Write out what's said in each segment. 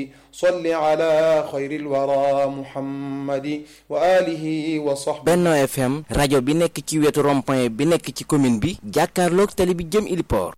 صل على خير الورى محمد وآله وصحبه Benno FM rajo bi nekk ci wetu rond-point bi nekk ci commune bi jàkkaarloog tali bi jëm Iliport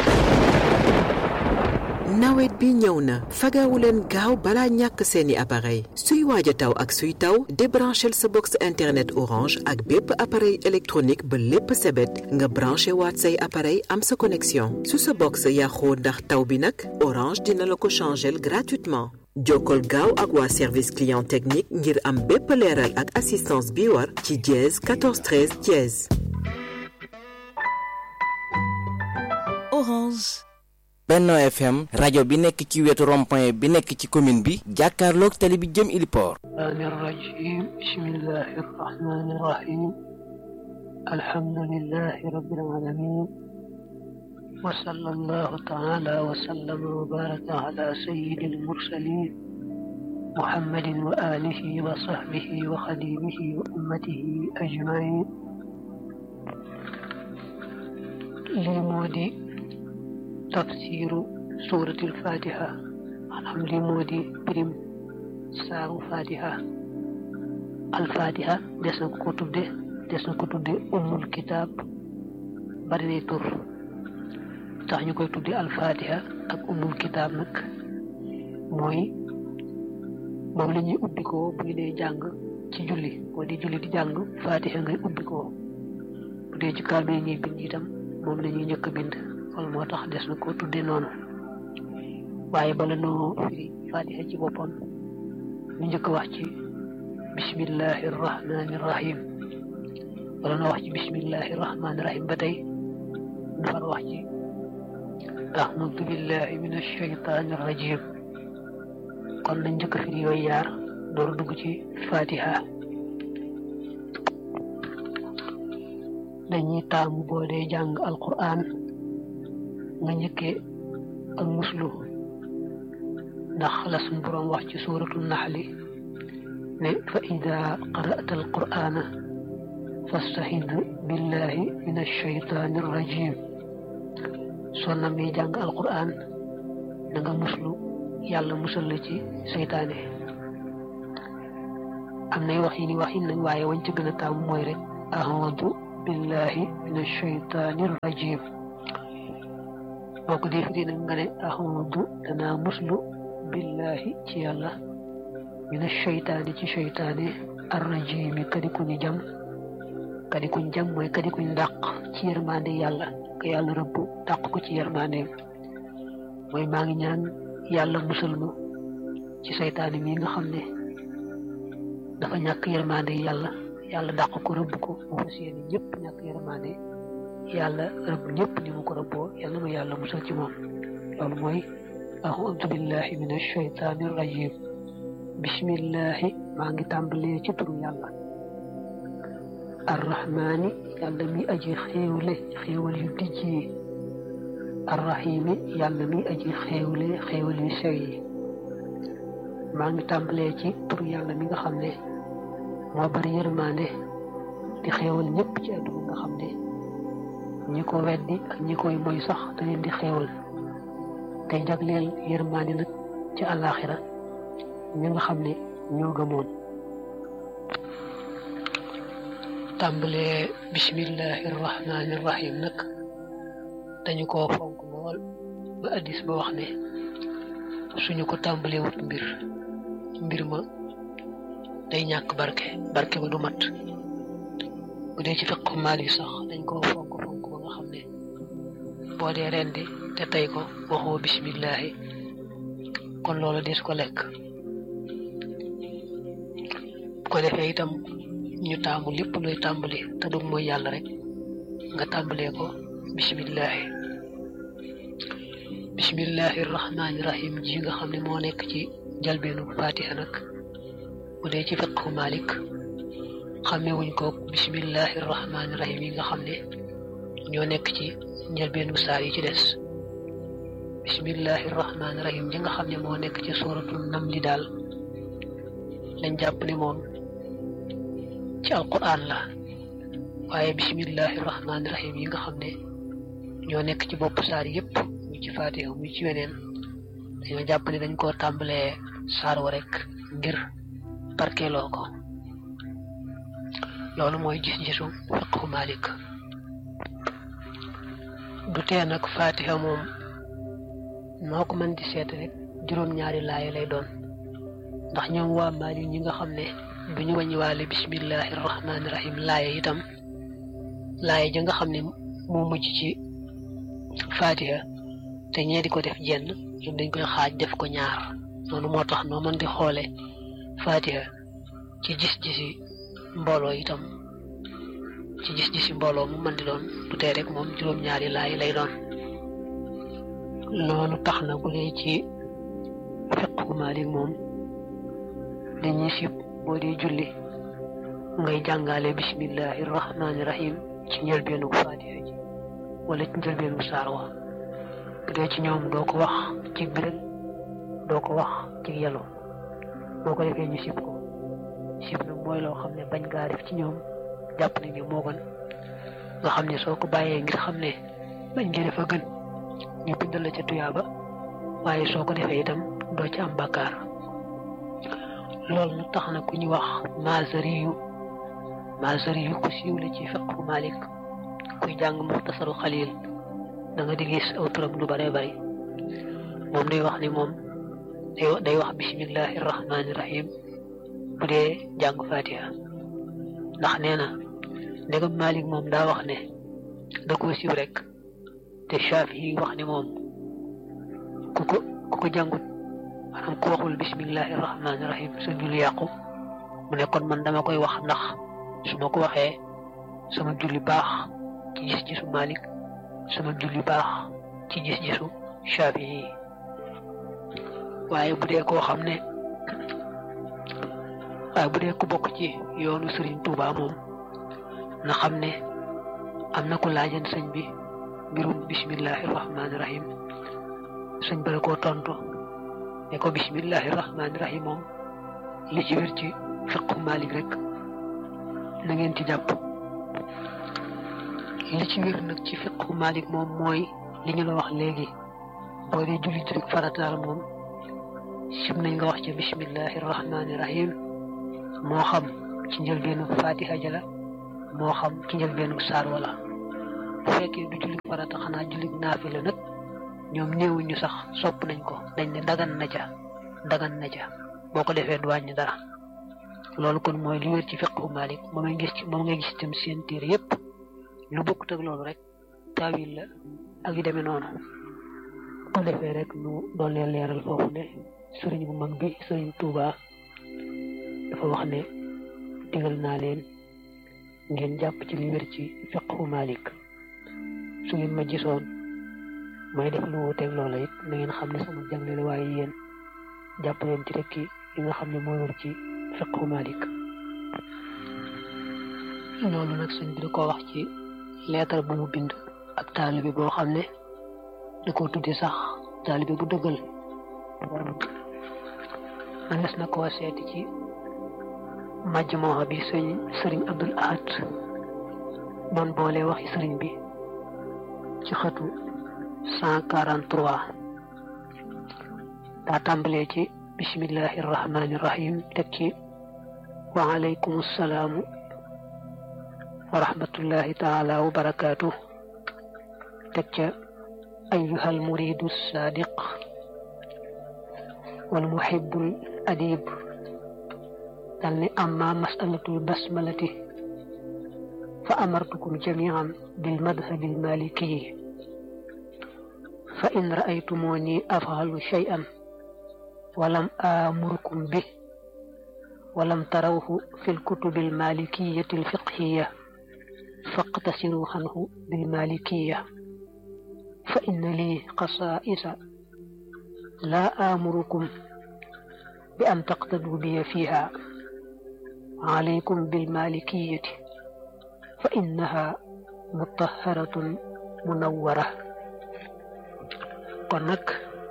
nawet bi ñëw na fagawu leen gaaw balaa ñàkk seeni appareil suy waaj a taw ak suy taw débranchel sa box internet orange ak bépp appareil électronique ba lépp sebet nga branché waat say appareil am sa connexion su sa box yàqoo ndax taw bi nag orange dina la ko changel gratuitement jokkol gaaw ak waa service client technique ngir am bépp leeral ak assistance bi war ci dièse 14 13 dièse Orange. Benno FM rajo bi nekk ci wetu rond-point bi nekk ci commune bi jàkkaarloog tali bi jëm Iliport الرحمن الرجيم بسم الله الرحمن الرحيم الحمد لله رب العالمين وصلى الله تعالى وسلم وبارك على سيد المرسلين محمد وآله وصحبه وخديمه وأمته أجمعين لمودي تفسير سورة الفاتحة maanaam lii moo di pirim saaru fatiha alfatiha des na ko tudde des na ko tudde ummul kitaab bari nay tur tax ñu koy tudde alfatiha ak ummul kitaab nag mooy moom la ñuy ubbikoo bu ñu dee jàng ci julli boo di julli di jàng fatiha ngay ubbikoo bu dee ci kaamil ñuy bind itam moom la ñuy njëkk a bind loolu moo tax des na ko tudde noonu waaye bala noo firi fatiha ci boppam ñu njëkk wax ci bismillahi rahmani rahim bala noo wax ci bismillahi rahmani rahim ba tey ñu far wax ci ahmadu billahi min ashaytani rajim kon nañ njëkk firi yooyu yaar door dugg ci fatiha dañuy taamu boo dee jàng alquran nga njëkkee ak muslu ndax la suñ boroom wax ci suuratu naxli ne fa ida qara'ta alqur'ana fastahid billahi min alshaytani arrajim soo namee jàng alqur'an da nga muslu yàlla musal la ci seytaane am nay wax yi ni wax yi nañ waaye wañ ci gën a taamu mooy rek ahmadu billahi min alshaytani arrajim boo ko dee firi nag nga ne ahmadu danaa muslu billahi ci yàlla mina sheytaani ci sheytaane arrajimi kadi ku ñu jam kadi kuñ jam mooy kadi kuñ dàq ci yërmande yàlla ka yàlla rëbb dàq ko ci yërmandeem mooy maa ngi ñaan yàlla musal ma ci seytaane mi nga xam ne dafa ñàkk yërmande yàlla yàlla dàq ko rëbb ko mu fas yéene ñëpp ñàkk yërmande yàlla rëbb ñëpp ni mu ko rëbboo yàlla ma yàlla musal ci moom loolu mooy أعوذ بالله من الشيطان الرجيم بسم الله ما ngi tàmbalee ci turu yàlla arrahmaani yàlla mi aji xéewle xéewal yu dijj yi arrahimi yàlla mi aji xéewle xéewal yu sew yi maa ngi tàmbalee ci turu yàlla mi nga xam ne moo bari yërmaande di xéewal ñëpp ci àdduna nga xam ne ñi ko weddi ak ñi koy moy sax da leen di xéewal tey jagleel yërmaande nag ci àllaaxira ñi nga xam ne ñoo gëmoon tàmbalee bismillahi rahmaani rahim nag dañu ko fonk lool ba addis ba wax ne suñu ko tàmbalee wut mbir mbir ma day ñàkk barke barke ba du mat bu dee ci fiqhu maali sax dañ koo fonk fonk ba nga xam ne boo dee rendi te tey ko waxoo bismillahi kon loolu des ko lekk bu ko defee itam ñu taamu lépp luy tàmbali te du mooy yàlla rek nga tàmbalee ko bismillahi bismillahi rahmaani rahim ji nga xam ne moo nekk ci jalbeenu fatiha nag bu dee ci fiqhu malik xamewuñ ko bismillahi rahmaani rahim yi nga xam ne ñoo nekk ci njëlbeenu saar yi ci des bismillahi rahmaani rahim ji nga xam ne moo nekk ci suratul namli daal lañ jàpp ne moom ci alquran la waaye bismillahi rahmaani rahim yi nga xam ne ñoo nekk ci bopp saar yépp muy ci fatiha muy ci weneen dañoo jàpp ne dañ koo tàmbalee saar wa rek ngir barkeeloo ko loolu mooy gis-gisu fiqhu Malik du tee nag fatiha moom noo ko mën di seet rek juróom-ñaari laaya lay doon ndax ñoom waa Malik ñi nga xam ne du ñu wàññiwaale bismillahi rahmaani rahim laaya itam laaya ja nga xam ne moo mujj ci fatiha te ñee di ko def jenn ñoom dañ koy xaaj def ko ñaar noonu moo tax noo mën di xoole fatiha ci gis-gisi mbooloo itam ci gis-gisi mbooloo mu mën di doon du tee rek moom juróom-ñaari laay lay doon loolu tax na bu dee ci fiqhu Maalik moom dañuy sib boo dee julli ngay jàngale bismillahi rahmaani rahim ci njëlbeenu fatiha ji wala ci njëlbeenu saar wa bu dee ci ñoom doo ko wax ci béréb doo ko wax ci yelo boo ko defee ñu sib ko sib nag mooy loo xam ne bañ gaa def ci ñoom jàpp nañ ne moo gën nga xam ne soo ko bàyyee ngir xam ne bañ nga def a gën ñu bindal la ca tuyaaba waaye soo ko defee itam doo ci am bàkkaar loolu nag tax na ku ñu wax Maazariyu Maazariyu ku siiw la ci fiqhu Malik kuy jàng muxtasaru xalil da nga di gis aw turam lu bare bari moom day wax ni moom day wax bismillahi rahmaani rahim bu dee jàng fatiha ndax nee na ndegam Malik moom daa wax ne da koo siiw rek te Shafi wax ni moom ku ko ku ko jàngut maanaam ku waxul bismillahi rahmaani rahim sa julli yàqu mu ne kon man dama koy wax ndax su ma ko waxee sama julli baax ci gis-gisu Malik sama julli baax ci gis-gisu Shafi yi waaye bu dee koo xam ne waaye bu dee ku bokk ci yoonu Serigne Touba moom na xam ne am na ko laajan sëñ bi mbirum bismillahi rahmaani rahim sëñ ba la koo tontu ne ko bismillahi rahmaani rahim moom li ci wér ci fiqhu Malik rek na ngeen ci jàpp li ci wér nag ci fiqhu Malik moom mooy li ñu la wax léegi boo dee julli rek farataal moom sib nañ nga wax ca bismillahi rahmaani rahim moo xam ci njëlbeenu fatiha jala moo xam ci njëlbeenu saar wala bu fekkee du julli farata xanaa julli naafila nag ñoom néewuñu sax sopp nañ ko dañ ne dagan na ca dagan na ca boo ko defee du wàññi dara loolu kon mooy li wér ci fiqhu Malik moom ngay gis ci moom ngay gis tam seen téere yépp lu bokkut ak loolu rek taawil la ak yu demee noonu ko defee rek nu doon leen leeral foofu ne sëriñ bu mag bi sëriñ Touba dafa wax ne digal naa leen ngeen jàpp ci li wér ci fiqhu Malik su ngeen ma gisoon may def lu wuuteeg loola it na ngeen xam ne sama jàngale la waaye yéen jàpp leen ci rekki li nga xam ne moo wér ci fiqhu Malik loolu nag sëñ bi da ko wax ci leetar bu mu bind ab taalibe boo xam ne da ko tudde sax taalibe bu dëggal manes na koo seeti ci majmoo bi sëñ sëriñ Abdul Ahad doon boole waxi sëriñ bi ci xëtu cent quarante trois daa tàmbalee ci bismillahi irrahmani irrahim teg ci wa alaykum assalaamu wa rahmatullahi taala wa barakaatu teg ca أيها المريد الصادق والمحب الأديب دلني أما مسألة البسملة فأمرتكم جميعا بالمذهب المالكي فإن رأيتموني أفعل شيئا ولم آمركم به ولم تروه في الكتب المالكية الفقهية فاقتصروا عنه بالمالكية فإن لي قصائص لا آمركم بأن تقتدوا بي فيها عليكم بالمالكية فإنها مطهرة منورة kon nag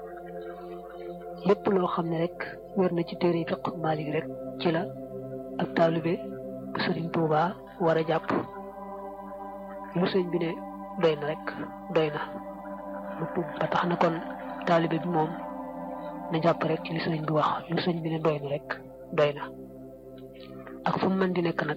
lépp loo xam ne rek wér na ci téere fiq Malik rek ci la ak taalibe bu Sëriñ Tuuba war a jàpp lu sëñ bi ne doy na rek doy na ba tax na kon taalibe bi moom na jàpp rek ci li sëriñ bi wax li sëriñ bi ne doy na rek doy na ak fu mu mën di nekk nag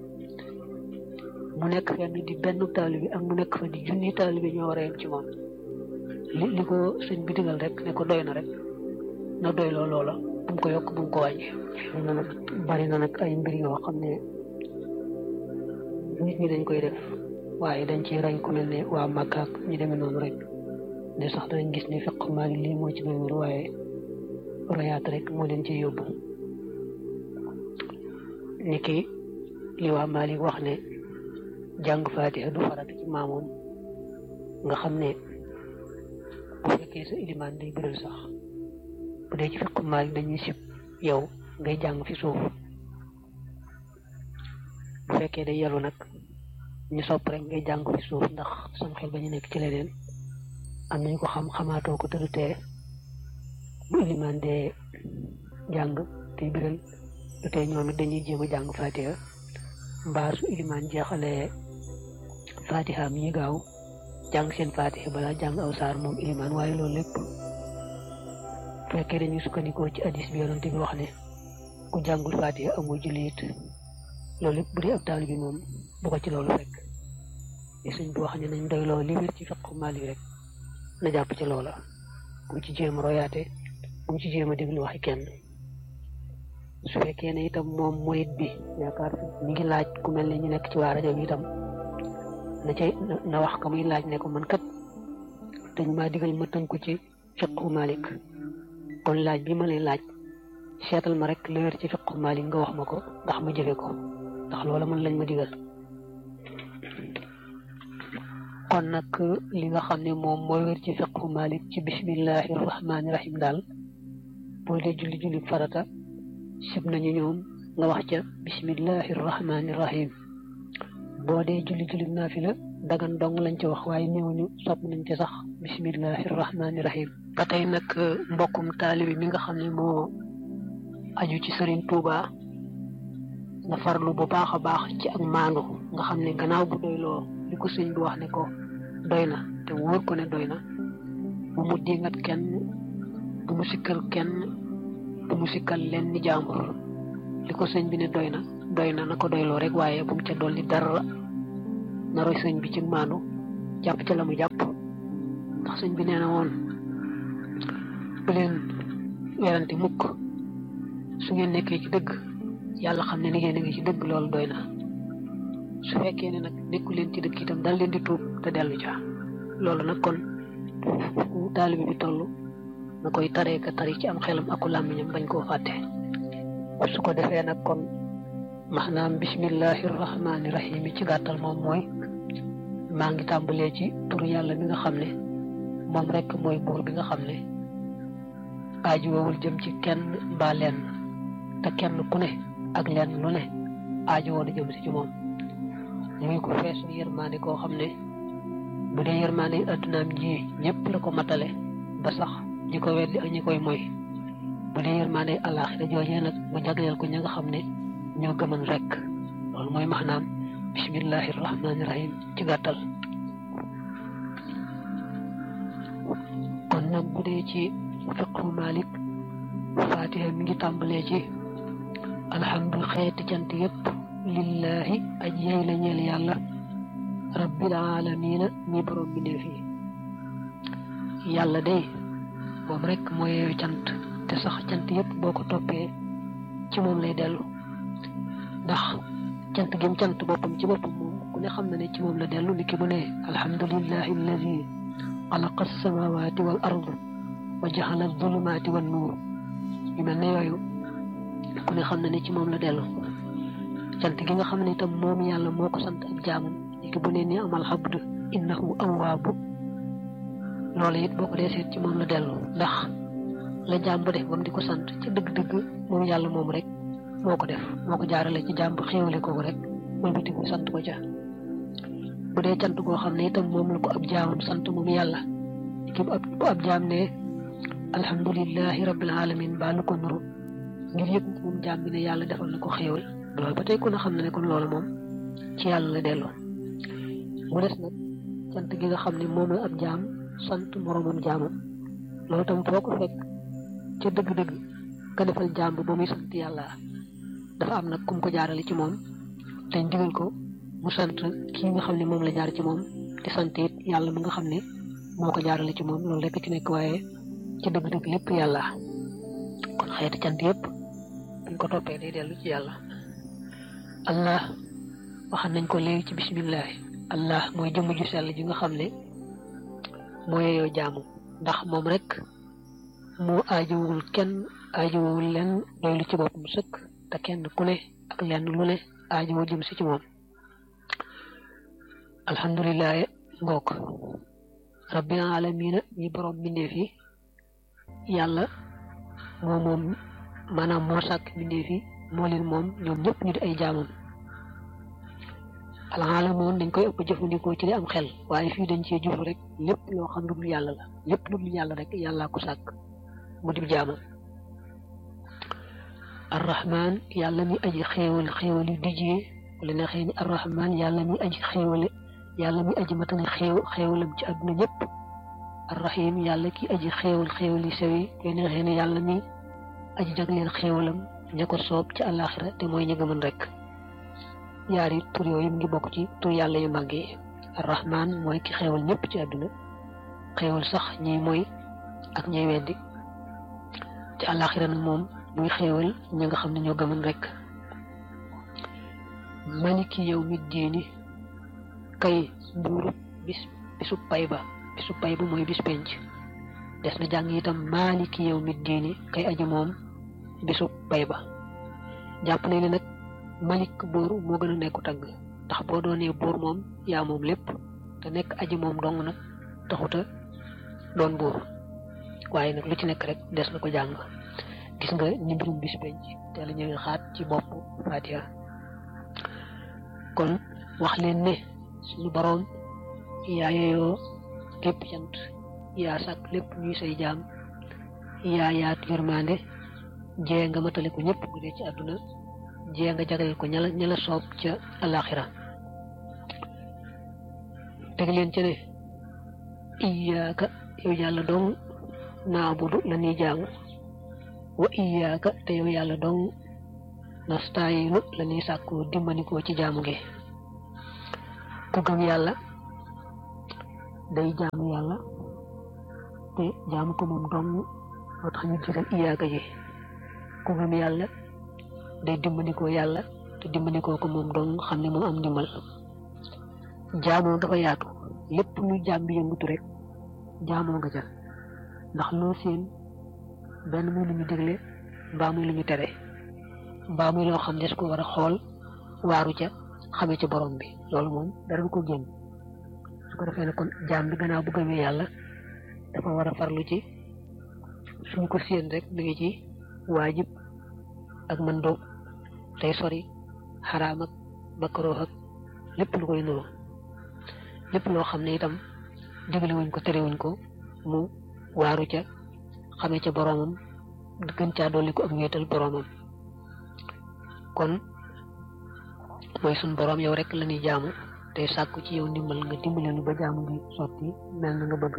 mu nekk fenn di benn taalibe ak mu nekk fa di junni taalibe ñoo war a yem ci moom li li ko sëñ bi digal rek ne ko doy na rek na doy loo loola bu mu ko yokk bu mu ko wàññi. na nag bari na nag ay mbir yoo xam ne nit ñi dañ koy def waaye dañ ci rey ku mel ne waa Makka ak ñu demee noonu rek ne sax danañ gis ne fiq maa ngi lii moo ci doy waaye royaat rek moo leen ci yóbbu niki li waa Malik wax ne jàng faatiha du farata ci maamoom nga xam ne bu fekkee sa ilimaan day bëral sax bu dee ci fiq Malik dañuy sib yow ngay jàng fi suuf bu fekkee day yelu nag ñu sopp rek ngay jàng fi suuf ndax sam xel ba ñu nekk ci leneen am nañu ko xam xamaatoo ko tëdd tee bu ilimaan dee jàng tey biral du tey ñoom it dañuy jéem a jàng fatiha mbaa su ilimaan jeexalee fatiha mi ñu gaaw jàng seen fatiha balaa jàng aw saar moom ilimaan waaye loolu lépp fekkee dañuy sukkandikoo ci hadis bi yonent bi wax ne ku jàngul fatiha amul julli it loolu lépp bu dee ab taal bi moom bu ko ci loolu fekk li suñ bi wax ne nañ doy loolu li wér ci fiqhu Maalik rek na jàpp ci loola bu mu ci jéem a royaate bu mu ci jéem a déglu waxi kenn su fekkee ne itam moom murit bi yaakaar mi ngi laaj ku mel ne ñu nekk ci waa rajo bi itam na cay na wax ka muy laaj ne ko man kat dañ maa digal ma tënku ci fiqhu Maalik kon laaj bi ma lay laaj seetal ma rek li wér ci fiqhu Maalik nga wax ma ko ndax ma jëfe ko ndax loola man lañ ma digal kon nag li nga xam ne moom mooy wér ci fiqhu Maalik ci bismillahi rahmaani rahim daal boo dee julli julli farata sib nañu ñoom nga wax ca bismillahi rahmaani rahim boo dee julli julli naafila dagan dong lañ ca wax waaye néewuñu sopp nañ ca sax bismillahi rahmaani rahim ba tey nag mbokkum taalibi mi nga xam ne moo aju ci Sëriñ Tuuba nga farlu bu baax a baax ci ak maandu nga xam ne gannaaw bu doyloo li ko sëñ bi wax ne ko doy na te wóor ko ne doy na bu mu dingat kenn bu mu sikkal kenn bu mu sikkal leen ni jaambur li ko sëñ bi ne doy na doy na na ko doyloo rek waaye bu mu ca dolli dara na roy sëñ bi ci maandu jàpp ca la mu jàpp ndax sëñ bi nee na woon bu leen werante mukk su ngeen nekkee ci dëgg yàlla xam ne ni ngeen a ngi ci dëgg loolu doy na su fekkee ne nag nekku leen ci dëgg itam dal leen di tuub te dellu ca loolu nag kon fu taalibe bi toll na koy taree ka tari ci am xelam aku làmmiñam bañ koo fàtte su ko defee nag kon maanaam bismillahi rahmaani rahim ci gàttal moom mooy maa ngi tàmbalee ci turu yàlla mi nga xam ne moom rek mooy buur bi nga xam ne aaju wowul jëm ci kenn mbaa lenn te kenn ku ne ak lenn lu ne aaju woon a jëm si ci moom muy ko feesu yërmaande koo xam ne bu dee yërmaande addunaam ji ñëpp la ko matale ba sax ñi ko weddi ak ñi koy moy bu dee yërmaande àllaaxira joojee nag mu jagleel ko ña nga xam ne ñoo gëman rek loolu mooy maanaam bismillahi rahmaani rahim ci gàttal kon nag bu dee ci fiqhu Malik fatiha mi ngi tàmbalee ci alhamdu xeeti cant yépp lillahi aj yey la ñeel yàlla rabbil alamina mi borom bi ne fii yàlla day moom rek mooy yeeyu cant te sax cant yépp boo ko toppee ci moom lay dellu ndax cant gim cant boppam ci boppam moom ku ne xam na ne ci moom la dellu ni ki mu ne alhamdulillahi alladi xalaqa alsamawati wal ard wa jaxala alzulumaati wan nuur yu mel ne yooyu ku ne xam na ne ci moom la dellu cant gi nga xam ne itam moom yàlla moo ko sant ak jaamam léegi bu ne ni amal xabd innahu awwaabu loolu it boo ko dee seet ci moom la dellu ndax la jaam bu def ba mu di ko sant ca dëgg-dëgg moom yàlla moom rek moo ko def moo ko jaarale ci jaam bu xéewale kooku rek mooy biti ko sant ko ca bu dee cant goo xam ne itam moom la ko ab jaamam sant moom yàlla ki bu ab jaam ne alhamdulillahi rabbil alamin baa lu ko nuru ngir yëg moom jaam bi ne yàlla defal na ko xéewal loolu ba tey ku ne xam ne ne kon loolu moom ci yàlla la delloo mu des nag cant gi nga xam ne moom la ab jaam sant moromam jaamam loolu tam foo ko fekk ca dëgg-dëgg ka defal jàmb ba muy sant yàlla dafa am nag kum ko jaarale ci moom dañ digal ko mu sant kii nga xam ne moom la jaar ci moom te sant it yàlla mi nga xam ne moo ko jaarale ci moom loolu rekk ci nekk waaye ca dëgg-dëgg lépp yàlla kon xeeti cant yëpp buñ ko toppee day dellu ci yàlla allah waxan nañ ko léegi ci bisimilah allah mooy jëmm ju sell ji nga xam ne moo yeyoo jaamu ndax moom rek moo aajowul kenn aajowul leen doylu ci boppam sëkk te kenn ku ne ak lenn lu ne aajowoo jëm si ci moom alhamdulilah ngook rabbil alamina ñi borom mbindeef yi yàlla moo moom maanaam moo sàkk mbindeef yi moo leen moom ñoom ñëpp ñu di ay jaamam alaalamoon dañ koy ëpp jëfandikoo ci li am xel waaye fii dañ cee jublu rek lépp loo xam lu dul yàlla la lépp lu dul yàlla rek yàllaa ko sàkk mu di jaamam arrahman yàlla mi aji xéewal xéewal yu dijjee wala ne xëy ni arrahman yàlla mi aji xéewale yàlla mi aji matale xéew xéewalam ci àdduna ñëpp arrahim yàlla ki aji xéewal xéewal yu sew yi koy ne xëy ni yàlla mi aji jagleel xéewalam ña ko soob ci àllaaxira te mooy ña gëmën rek yaari tur yooyu mu ngi bokk ci tur yàlla yu màgg yi arrahman mooy ki xéewal ñëpp ci àdduna xéewal sax ñiy mooy ak ñiy weddi ci àllaaxira nag moom muy xéewal ñi nga xam ne ñoo gëmën rek maliki yow mi diini kay buuru bis bisu pay ba bisu pay ba mooy bis penc des na jàng itam maliki yow mi diini kay aji moom bisu pay ba jàpp nañ ne nag malik buur moo gën a nekku tagg ndax boo doonee buur moom yaa moom lépp te nekk aji moom dong nag taxuta doon buur waaye nag lu ci nekk rek des na ko jàng gis nga ni mbirum bis penc te la ñëwee xaat ci bopp Fatiha kon wax leen ne suñu boroom yaa yeyoo lépp cant yaa sàkk lépp ñuy say jaam yaa yaatu yërmande jee nga matale ko ñëpp bu dee ci àdduna jee nga jagleel ko ñala ñala soob ca alaxira teg leen ci ne iyaaka yow yàlla dong naabudu la ñuy jaamu wa iyaaka te yow yàlla dong nastaayinu la ñuy sàkkoo dimbanikoo ci jaamu gi ku gëm yàlla day jaamu yàlla te jaamu ko moom dong moo tax ñu jiital iyaaka ji ku gëm yàlla day dimbandikoo yàlla te dimbandikoo ko moom dong xam ne moom am ndimbal jaamoo dafa yaatu lépp lu jaam bi yëngutu rek jaamoo nga ca ndax loo seen benn muy lu ñu dégle mbaa muy lu ñu tere mbaa muy loo xam des ko war a xool waaru ca xamee ca borom bi loolu moom dara du ko génn su ko defee ne kon jaam bi gannaaw bu gëmee yàlla dafa war a farlu ci suñ ko séen rek mi ngi ci waajib ak mën doog tey sori xaraam ak bakkaroo ak lépp lu koy nuru lépp loo xam ne itam digle wuñ ko tere wuñ ko mu waaru ca xamee ca boromam gën caa dolli ko ak wéetal boromam kon mooy suñ borom yow rek la ñuy jaamu tey sàkku ci yow ndimbal nga dimbale nu ba jaamu bi sotti mel na nga bëgg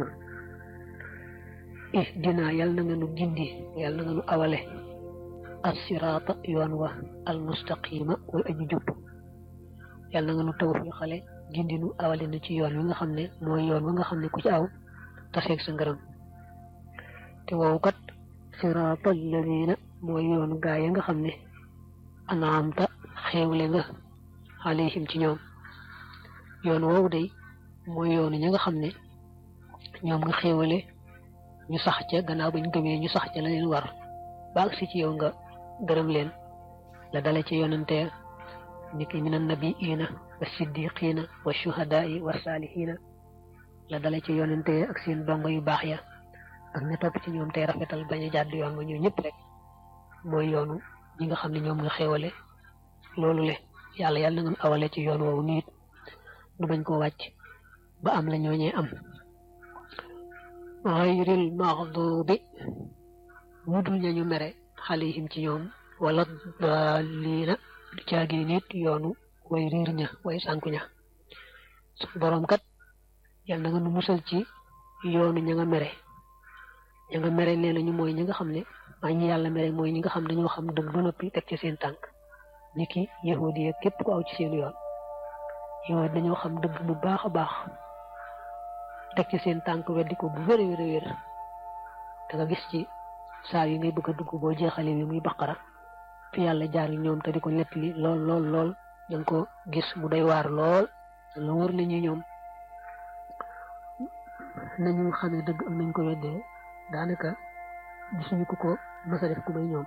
eh dinaa yal na nga nu gindi yal na nga nu awale assiraata yoon wa almustaqima way aji jub yal na nga nu taw fi xale gindi nu awale na ci yoon wi nga xam ne mooy yoon wa nga xam ne ku ci aw taseeg sa ngërëm te woowu kat siraata alladina mooy yoonu gaa yi nga xam ne anaamta xéewle nga alayhim ci ñoom yoon woowu day mooy yoonu ñi nga xam ne ñoom nga xéewale ñu sax ca gannaaw bañ gëmee ñu sax ca la leen war ba agsi ci yow nga gërëm leen la dale ci yonante niki min annabiina wa siddiqina wa shuhadaai wa saalihina la dale ci yonante ak seen dongo yu baax ya ak ña topp ci ñoom tey rafetal bañ a jàdd yoon nga ñoo ñëpp rek mooy yoonu ñi nga xam ne ñoom nga xéewale loolu le yàlla yàlla na nga awale ci yoon woowu niit du bañ koo wàcc ba am la ñooñee am xayril maxdubi ñu dul ñañu mere xalihim ci ñoom wala daalina du caagee nit yoonu way riir ña way sànku ña suñ boroom kat yal na nga nu musal ci yoonu ña nga mere ña nga mere nee nañu mooy ñi nga xam ne waaye ñi yàlla mere mooy ñi nga xam dañoo xam dëgg ba noppi teg ci seen tànk ni ki yahudi ya képp ku aw ci seen yoon yow dañoo xam dëgg bu baax a baax teg ci seen tànk weddi ko bu wér a wér a wér da nga gis ci saa yi ngay bëgg a dugg boo jeexalee bi muy baqara fi yàlla jaar ñoom te di ko nettali lool lool lool da nga ko gis mu doy waar lool la wër nañu ñoom nañu xamee dëgg am nañ ko weddee daanaka gisuñu ko ko mës a def ku may ñoom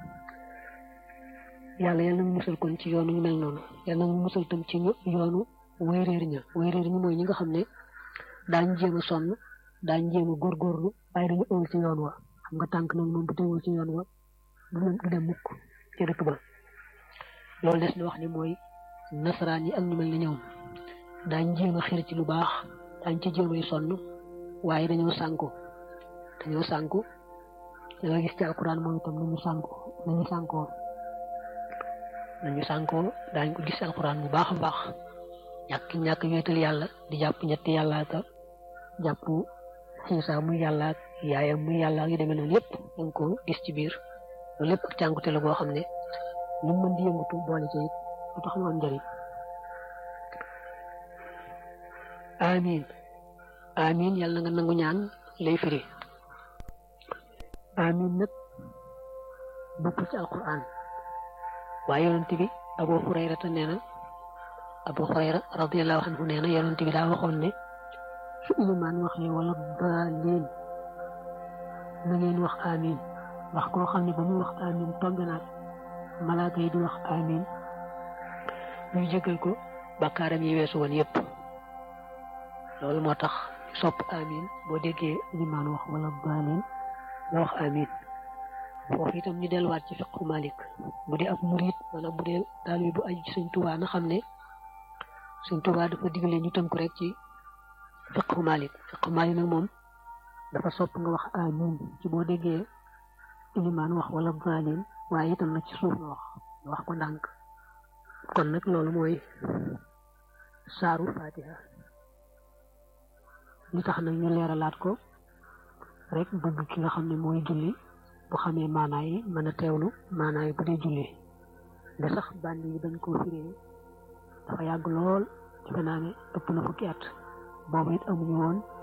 yàlla yal na mu musal kon ci yoonu ñu mel noonu yal na mu musal tam ci yoonu wéeréer ña wéeréer ñi mooy ñi nga xam ne daañ jéem a sonn daañ jéem a góorgóorlu waaye dañu ëwul ci yoon wa xam nga tànk nag moom bu teewul ci yoon wa du dem mukk ci dëkk ba loolu des na wax ni mooy nasaraan yi ak ñu mel ne ñoom daañ jéem a xir ci lu baax daañ ci jéem ay sonn waaye dañoo sànku dañoo sànku da nga gis ci alquran moom itam nañu sànku nañu sànkoo nañu sànkoo daañ ko gis alquran bu baax a baax ñàkk ñàkk wéetal yàlla di jàpp ñetti yàlla ka jàpp xiisa muy yàlla ak yaayam muy yàlla ak yu demee noonu lépp da nga ko gis ci biir loolu lépp ak càngute la boo xam ne lu mu mën di yëngatu boole ci it lu tax mu am njëriñ amin amin yàlla nga nangu ñaan lay firi amin nag bokkul ci alquran waaye yonent bi abu hurayra te nee na abu hurayra radiallahu anhu nee na yonent bi daa waxoon ne su ilimaan waxee wala baalin na ngeen wax amin wax koo xam ne ba muy wax amin tombe naag malaaka yi di wax amin ñuy jégal ko bakkaaram yi weesu woon yépp loolu moo tax sopp amin boo déggee ilimaan wax wala baalin nga wax amin foofu itam ñu delluwaat ci fiqu malik bu dee ab murit wala bu dee taalibe bu aju ci sëñ Tuubaa na xam ne sëñ Tuubaa dafa digle ñu tënku rek ci fiqu malik fiqu malik nag moom dafa sopp nga wax amin ci boo déggee ilimaan wax wala baalin waaye itam nag ci suuf nga wax nga wax ko ndànk kon nag loolu mooy saaru fatiha li tax nag ñu leeralaat ko rek bëgg ki nga xam ne mooy julli bu xamee maanaa yi mën a teewlu maanaa yi bu dee julli nga sax bànn yi dañ koo firee dafa yàgg lool defe naa ne ëpp na fukki at boobu it amuñu woon